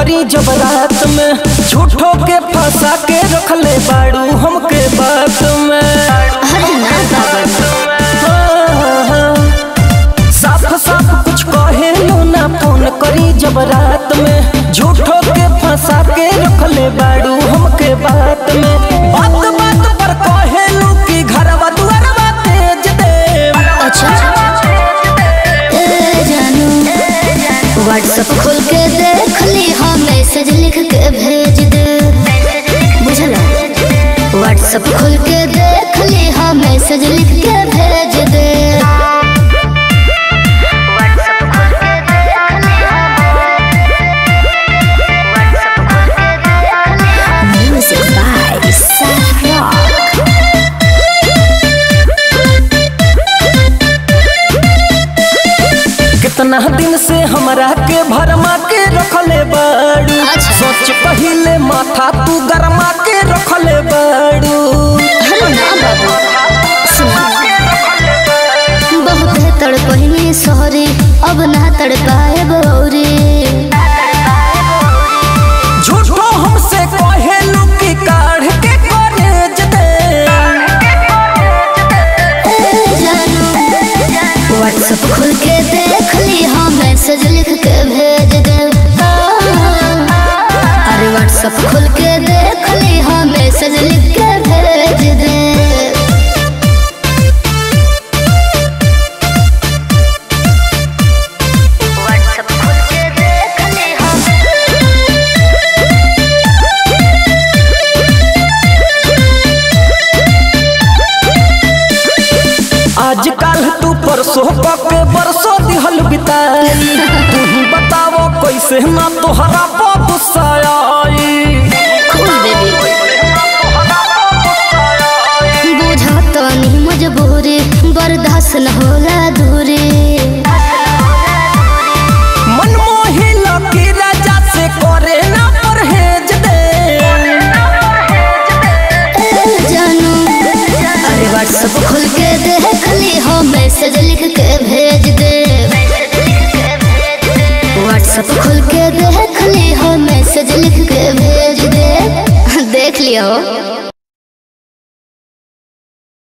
करी जब रात में झूठो के फंसा के रखले बाड़ू हमके बात में अरे ना बाबा साफ साफ कुछ कहे लो ना फोन करी जब रात में झूठो के फंसा के रखले बाड़ू हमके बात में बात बात पर कहे लो कि घरवा दुआरवा तेज दे अच्छा ए जानू व्हाट्सएप खोल के देख ली हाँ मैसेज लिख के भेज दे बुझला व्हाट्सएप खोल के देख ली हाँ मैसेज लिख के भेज दे Music by Sahara. कितना दिन से हमरा के भरमा के रखले बाड़ू अच्छा। सोच पहिले माथा तू गरमा के रखले बाड़ू अरे ना बाबू सुना बहुत तड़पनी सॉरी अब ना तड़पाए गौरी झूठो हमसे कहेलू कि काढ़ के कॉलेज दे व्हाट्सएप खोल के देख ली हाँ मैसेज लिख के भेज दे अरे व्हाट्सएप खोल के देख ली हाँ मैसेज लिख के भेज दे व्हाट्सएप खोल के देख ली हाँ आजकल तू परसों के बरसों दिहल बिताई तू ही बतावो कैसे ना तोहरा पर गुस्सा आई कूल बेबी बुझत नहीं मजबूरी बर्दाश्त न होला दूरी मनमोही लकी राजा से करे ना परहेज दे ए जानू अरे व्हाट्सएप खोल के देख ली हो मैसेज लिख के भेज दे व्हाट्सएप खोल के देख ली हो मैसेज लिख के भेज दे देख लिया हो